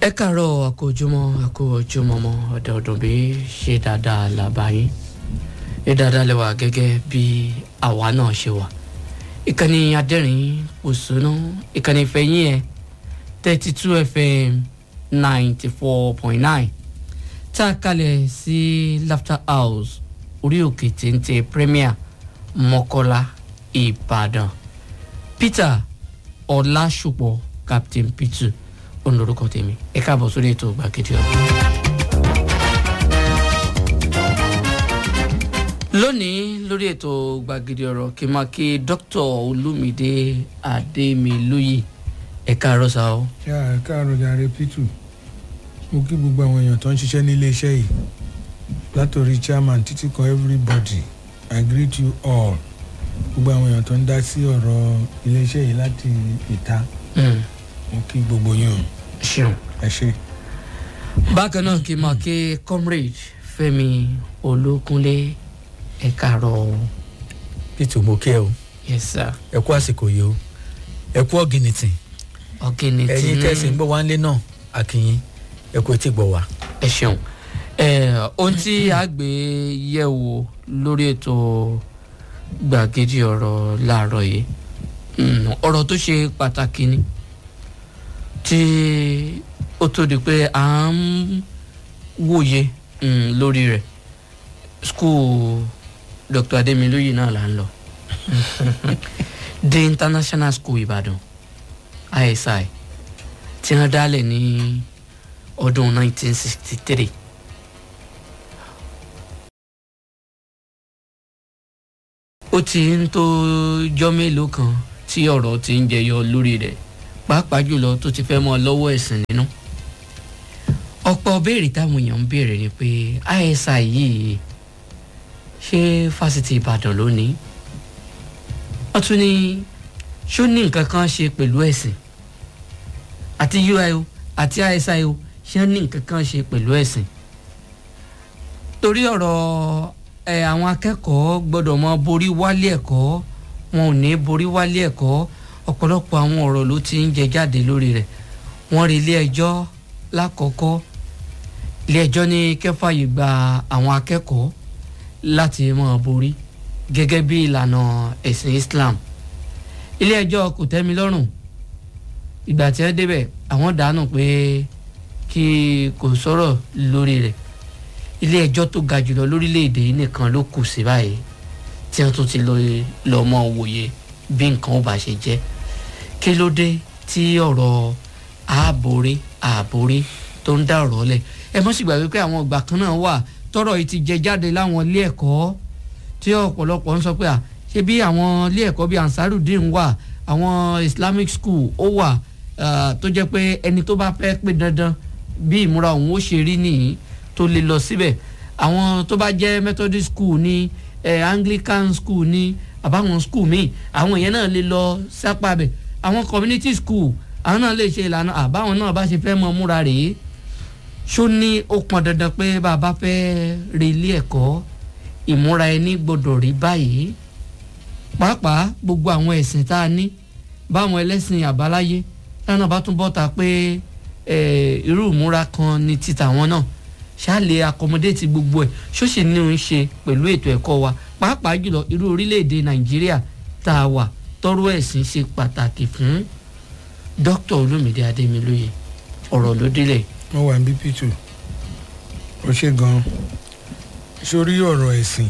ẹ káàárọ̀ àkójúmọ́ àkójúmọ́mọ́ ọ̀dọ̀ọ̀dún bí ṣe dáadáa làbáyín ẹ dáadáa lẹ́wà gẹ́gẹ́ bí àwa náà ṣe wà ìkànnì adẹ́rìn òṣùnú ìkànnì ìfẹ̀yìn ẹ̀ thirty two fm ninety four point nine tá a kalẹ̀ sí laughter house orí òkè téńté premier mọ́kọ́lá ìbàdàn peter ọlásùpọ̀ captain peter òun lorúkọ tèmi ẹ káàbọ̀ sórí ètò gbàgede ọ̀rọ̀. lónìí lórí ètò gbàgede ọ̀rọ̀ kí n máa kí dr olúmídé adémilóyè ẹ káàárọ̀ sá o. ṣé ẹ káàárọ̀ jàre pítù mo kí gbogbo àwọn èèyàn tó ń ṣiṣẹ́ nílé iṣẹ́ yìí látòrí chairman títí kan everybody i greet you all gbogbo àwọn èèyàn tó ń dá sí ọ̀rọ̀ ilé iṣẹ́ yìí láti ìta Mm, mo kí gbogbo yín o ṣeun. ẹ ṣe. bákan náà kí n máa kí comrade fẹmi olókunlé ẹ káàárọ̀ o. peter mo kí ẹ o yes sir ẹ kú àsìkò yìí o ẹ kú ọ̀gìnìtìn ọ̀gẹ̀nì tí ẹ̀yin tẹ̀sí ń bọ̀ wá ńlé náà àkìyìn ẹ kú etí gbọ̀ wá. ẹ ṣeun ẹ ohun tí a gbé yẹ̀ wò lórí ètò gbàgede ọ̀rọ̀ láàárọ̀ yìí mm, ọ̀rọ̀ tó ṣe pàtàkì ni tí ó tó di pé à ń wòye mm, lórí rẹ̀ skul dr ademiloyi náà là ń lọ the international school ìbàdàn isi tí wọ́n dálẹ̀ ní ọdún 1963. ó ti ń tó jọ́ mélòó kan tí ọ̀rọ̀ ti ń jẹyọ lórí rẹ̀ pàápàá jùlọ tó ti fẹ́ mọ́ lọ́wọ́ ẹ̀sìn nínú. ọ̀pọ̀ béèrè táwọn èèyàn ń béèrè ni pé isi yìí ṣé fásitì ìbàdàn ló ní wọ́n tún ní ṣó ní nǹkan kan ṣe pẹ̀lú ẹ̀sìn àti uio àti isio ṣé ní nǹkan kan ṣe pẹ̀lú ẹ̀sìn torí ọ̀rọ̀ ẹ̀ àwọn akẹ́kọ̀ọ́ gbọ́dọ̀ mọ borí wálé ẹ̀kọ́ wọn ò ní borí wálé ẹ̀kọ́ ọ̀pọ̀lọpọ̀ àwọn ọ̀rọ̀ ló ti ń jẹ jáde lórí rẹ̀ wọ́n rí ilé ẹjọ́ lákọ̀ọ́kọ́ ilé ẹjọ́ ní kẹfàyè gba àwọn akẹ́kọ̀ọ́ láti mọ borí gẹ́gẹ́ bí ìlànà ẹ̀sìn islam ilé ẹjọ́ kò tẹ́mi lọ́rùn ìgbà tí wọ́n débẹ̀ àwọn dànù pé kí kò sọ̀rọ̀ lórí rẹ̀ ilé ẹjọ́ tó ga jùlọ lórílẹ̀‐èdè yìí nìkan ló kù sí báyìí tí wọ́n tún ti lọ lọ mọ wòye bí nǹkan ó bá ṣe jẹ́ kí ló dé tí ọ̀rọ̀ ààbòrí ààbòrí tó ń dá ọ̀rọ̀ lẹ̀ ẹ mọ́ sì gbàgbé pé àwọn ìgbà kan náà wà tọ́rọ̀ yìí ti jẹ jáde láwọn ilé ẹ̀kọ́ tí ọ̀pọ̀lọpọ̀ ń sọ pé à ṣé bí àwọn ilé ẹ̀kọ́ bíi ansarudin wà àwọn islamic school ó wà ah, tó jẹ́ pé ẹni tó bá fẹ́ pé dandan bí ìmúra òun ó ṣe rí nìyí tó lè lọ síbẹ̀ àwọn tó bá jẹ́ methodist school ní eh, anglican school ní àbáwọn school míì àwọn yẹn náà lè lọ sápá bẹ̀ àwọn community school àwọn náà lè ṣe ìlànà àbáwọn náà bá ṣe fẹ́ mọ múra rèé ṣó ní ó pọn dandan pé bàbá fẹ́ re ilé ẹ̀kọ́ ìmúra ẹni gbọ́dọ̀ rí báyìí pàápàá gbogbo àwọn ẹ̀sìn tá a ní báwọn ẹlẹ́sìn àbáláyé táwọn bá tún bọ́ta pé eh, irú ìmúra kan ní títà wọn náà ṣáàlè accommodate gbogbo ẹ̀ ṣó sì ní òun ṣe pẹ̀lú ètò ẹ̀kọ́ wa pàápàá jùlọ irú orílẹ̀-èdè nàìjíríà tá a wà tọrọ ẹ̀sìn ṣe pàtàkì fún dr olumide ademilóye ọ̀rọ̀ ló délẹ̀ wọ́n wà ní pítù ó ṣe gan-an sórí ọ̀rọ̀ ẹ̀sìn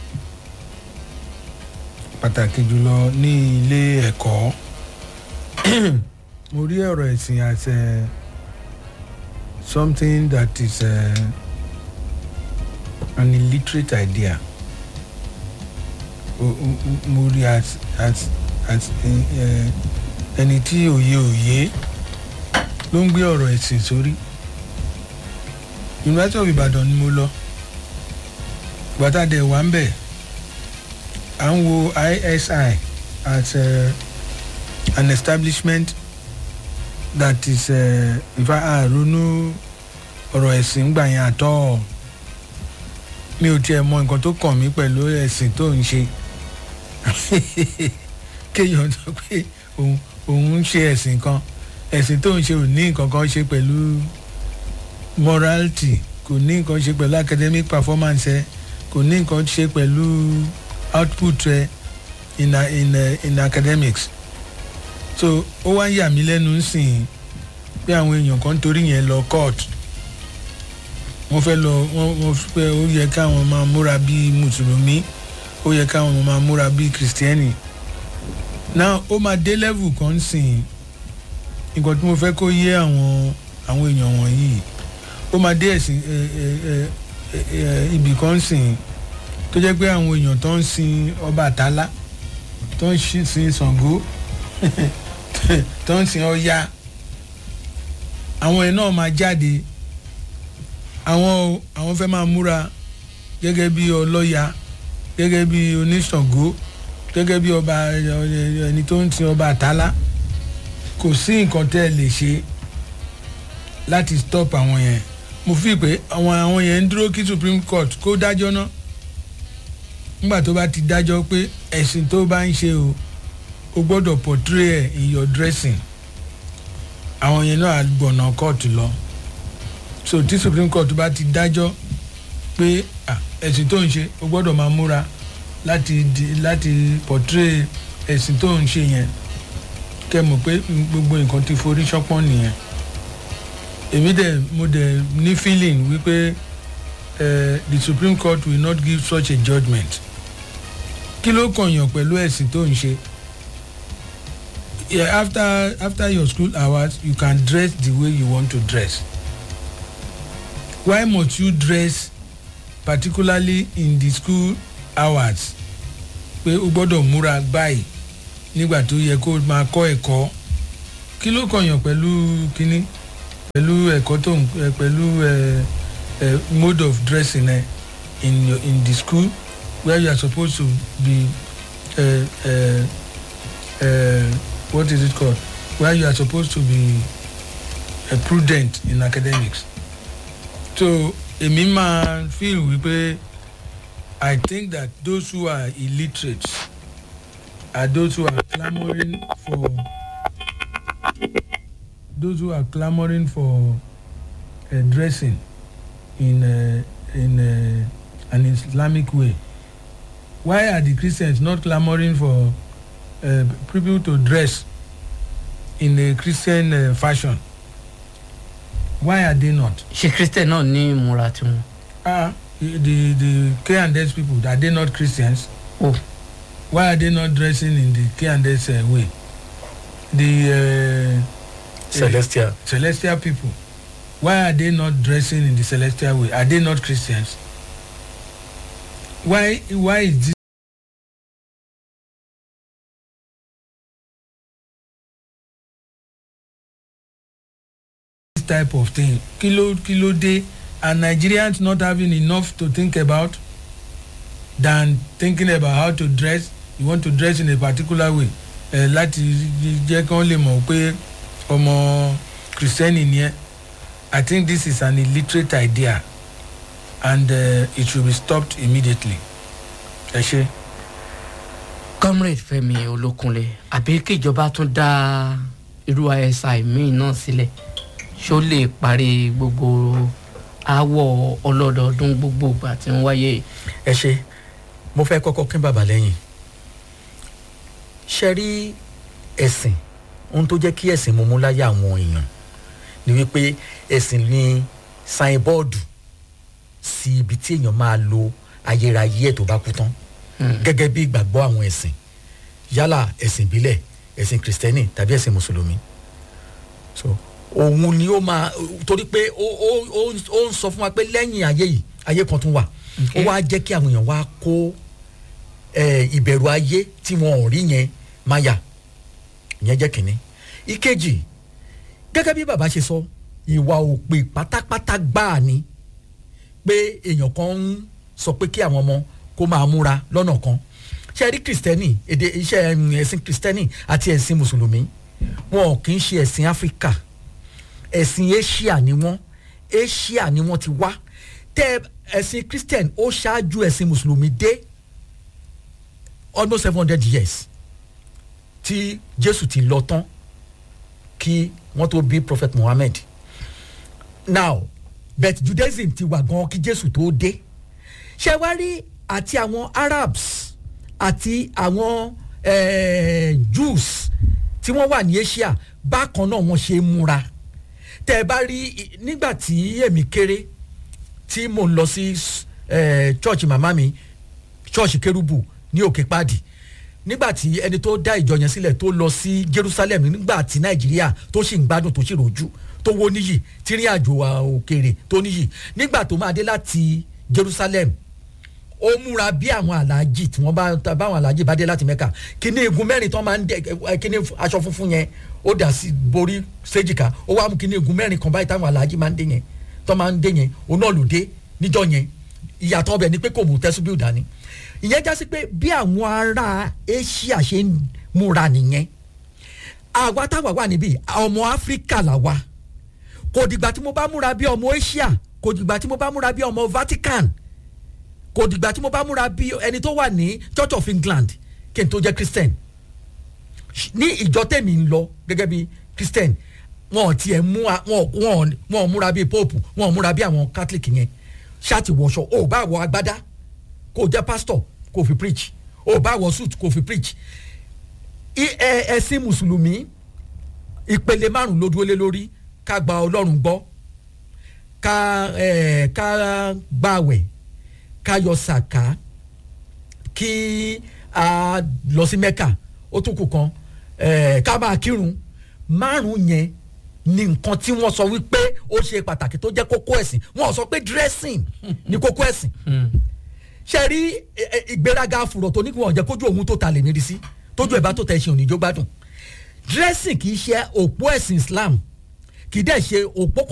pàtàkì jùlọ ní ilé ẹ̀kọ́ mo rí ọ̀rọ̀ ẹ̀sìn as a, something that is a, an illiterate idea O- o- o- mo rí as as as eh, ẹni tí òye òye ló ń gbé ọ̀rọ̀ ẹ̀sìn sórí university of ibadan ni mo lọ gbàtàdé wà ń bẹ̀ à ń wo isi as uh, an establishment that is ìfà àrònú ọ̀rọ̀ ẹ̀sìn gbà yẹn àtọ́ mi ò tiẹ̀ mọ nǹkan tó kàn mí pẹ̀lú ẹ̀sìn tó ń ṣe kéèyàn sọ pé òun òun ń ṣe ẹ̀sìn kan ẹ̀sìn tó ń ṣe ò ní nǹkan kan ṣe pẹ̀lú morality kò ní nǹkan ṣe pẹ̀lú academic performance ẹ kò ní nǹkan ṣe pẹ̀lú output ẹ in, a- in, uh, in academics so ó wá ń yà mí lẹ́nu sìn pé àwọn èèyàn kan torí yẹn lọ court wọ́n fẹ́ lọ wọ́n wọ́n fẹ́ ó yẹ káwọn máa múra bíi mùsùlùmí ó yẹ káwọn máa múra bíi kìrìsìtẹ́nì now ó máa dé level kan sìn nǹkan tí mo fẹ́ kó yé àwọn àwọn èèyàn wọ̀nyí ó máa dé ẹ̀sìn ẹ ẹ ẹ ẹ ẹ ibì kan sìn tó jẹ́ pé àwọn èèyàn tó ń sin ọba àtàlá tó ń ṣi- sin ṣàngó tó ń sin ọya àwọn ẹ̀ náà máa jáde àwọn o- àwọn fẹ́ máa múra gẹ́gẹ́ bí ọlọ́ya gẹ́gẹ́ bí oníṣàngó gẹ́gẹ́ bí ọba ẹ, ẹ, ẹni tó ń sin ọba àtàlá kò sí nǹkan tẹ́ ẹ lè ṣe láti stop àwọn yẹn mo fi pé àwọn àwọn yẹn ń dúró kí supreme court kó dájọ́ náà nígbà tó bá ti dájọ́ pé ẹ̀sìn tó bá ń ṣe o o gbọ́dọ̀ portray ẹ̀ in your dressing àwọn yẹn náà á gbọ̀nà court lọ so tí supreme court bá ti dájọ́ pé ah, ẹ̀sìn tó ń ṣe o gbọ́dọ̀ máa múra láti di láti portray ẹ̀sìn tó ń ṣe yẹn kẹ́ mọ̀ pé gbogbo nǹkan ti forí ṣánpọ́n nìyẹn èmi dẹ̀ mo dẹ̀ ní feeling wípé uh, the supreme court will not give such a judgement kí ló kànyàn pẹ̀lú ẹ̀sìn tó ń ṣe yeah, after after your school hours you can dress the way you want to dress why must you dress particularly in the school hours pé o gbọ́dọ̀ múra báyìí nígbà tó yẹ kó máa kọ́ ẹ̀kọ́ kí ló kànyàn pẹ̀lú kínní pẹ̀lú ẹ̀kọ́ tó ń ẹ, pẹ̀lú ẹ, ẹ, mode of dressing ẹ in your in the school where you are supposed to be uh, uh, uh, what is it called where you are supposed to be uh, prudent in academics so èmi máa feel wípé i think that those who are illiterate are those who are clamouring for those who are clamouring for uh, dressing in uh, in uh, an Islamic way. Why are the Christians not clamouring for uh, people to dress in a Christian uh, fashion? Why are they not? ṣé christian náà ní ìmúra tiwọn. Ah, the the K and S people are they not Christians? o Why are they not dressing in the K and S uh, way? The uh, celestial celestial people why are they not dressing in the celestial way are they not christians why why is this type of thing kilo kilo dey and nigerians not having enough to think about than thinking about how to dress you want to dress in a particular way uh, láti jẹ́ kí wọ́n lè mọ̀ pé ọmọ kristẹni ni ẹ i think this is an illiterate idea and uh, it should be stopped immediately ẹ ṣe. comrade fẹmi olókunlé àbí kíjọba tún dá irú isi míì náà sílẹ̀ ṣó lè parí gbogbo aáwọ̀ ọlọ́dọọdún gbogbo ìgbà tí ń wáyé ẹ ṣe mo fẹ́ kọ́kọ́ kí bàbá lẹ́yìn ṣe rí ẹ̀sìn ohun tó jẹ́ kí ẹ̀sìn mú mú láyé àwọn èèyàn ni wípé ẹ̀sìn ní sáínbọ́ọ̀dù sí ibi tí èèyàn máa lo ayérayé ẹ̀ tó bá kú tán gẹ́gẹ́ bí ìgbàgbọ́ àwọn ẹ̀sìn yálà ẹ̀sìn ìbílẹ̀ ẹ̀sìn kìrìsìtẹ́nì tàbí ẹ̀sìn mùsùlùmí so òun ni ó máa torí pé ó ó ó ó ń sọ fún wa pé lẹ́yìn ayé yìí ayé kan tún wà ó wá jẹ́ kí àwọn èèyàn wá kó ẹ, ìbẹ̀rù ayé tí wọn ò rí yẹn máa yà ìyẹn jẹ́ kínní ìkejì gẹ́gẹ́ bí bàbá ṣe sọ ìwà òpè pátápátá gbáà ni pé èèyàn kan ń sọ pé kí àwọn ọmọ kó máa múra lọ́nà kan ṣe rí kìrìsìtẹ́nì èdè iṣẹ́ ẹ̀m, ẹ̀sìn kìrìsìtẹ́nì àti ẹ̀sìn mùsùlùmí wọn ò kì í ṣe ẹ̀sìn áfíríkà ẹ̀sìn asia ni wọ́n asia ni wọ́n ti wá tẹ ẹ̀sìn christian ó ṣáájú ẹ̀sìn mùsùlùmí dé almost seven hundred years tí jésù ti lọ tán kí wọ́n tó bí prophet muhammed now but judaism ti wà gan kí jésù tó dé ṣé wá rí àti àwọn arabs àti àwọn eh, jews tí wọ́n wà ní asia bákan náà wọ́n ṣe é múra tẹ́ ẹ bá rí i- nígbà tí èmi kéré tí mò ń lọ sí eh, church màmá mi church kérúbù ní òkè pàdì nígbà tí ẹni tó dá ìjọ yẹn sílẹ̀ tó lọ sí jerusalem nígbà tí nàìjíríà tó sì ń gbádùn tó sì rojú tó wó níyì tí rí àjò à òkèèrè tó níyì nígbà tó máa dé láti jerusalem ó múra bí àwọn aláàjì tí wọ́n bá ta- báwọn aláàjì bá dé láti mẹ́ka kíní igun mẹ́rin tó máa ń dẹ ẹ, kíní aṣọ funfun yẹn ó dà sí borí séjìká ó wá mú kíní igun mẹ́rin kan báyìí táwọn aláàjì máa ń dé yẹn tó máa ń dé yẹn òun náà ló dé níjọ yẹn ìyàtọ̀ ọbẹ̀ ni pé kò mú tẹ́síbíù dání ìyẹn já sí pé bí àwọn ará asia ṣe ń múra nìyẹn àwa táwa wà níbí ọmọ áfíríkà làwa kò dìgbà tí mo bá múra bí ọmọ asia kò dìgbà tí mo bá múra bí ọmọ vatican kò dìgbà tí mo bá múra bí ẹni tó wà ní church of england kí n tó jẹ́ christian ní ìjọ tèmi ń lọ gẹ́gẹ́ bí christian wọn ò tiẹ̀ mú a- wọn ò- wọn ò- wọn ò múra bí pope wọn ò múra bí àwọn catholic yẹn ṣáàtì wọṣọ ò bá wọ agbádá kò jẹ́ pastor kò fi preach ò bá wọ suit kò fi preach I- ẹ- ẹ̀sìn mùsùlùmí ìpele márùn ló dúró lé lórí ká gba ọlọ́run gbọ́ ká ẹ ká gbàwẹ̀ ká yọ sàká kí a lọ sí mẹ́kà ó tún kù kan ẹ ká máa kírun márùn yẹn ni nǹkan tí wọ́n sọ wípé ó ṣe pàtàkì tó jẹ́ kókó ẹ̀sìn wọ́n sọ pé dressing ni kókó ẹ̀sìn ṣe rí ẹ, ẹ, ìgbéraga fùrọ̀ tó ní kí wọ́n jẹ́ kójú òun tó ta lè nírí sí tójú ẹ̀ bá tó tẹ̀ ṣe òní jó gbádùn dressing kì í ṣe òpó ẹ̀sìn islam kì í dẹ̀ ṣe òpó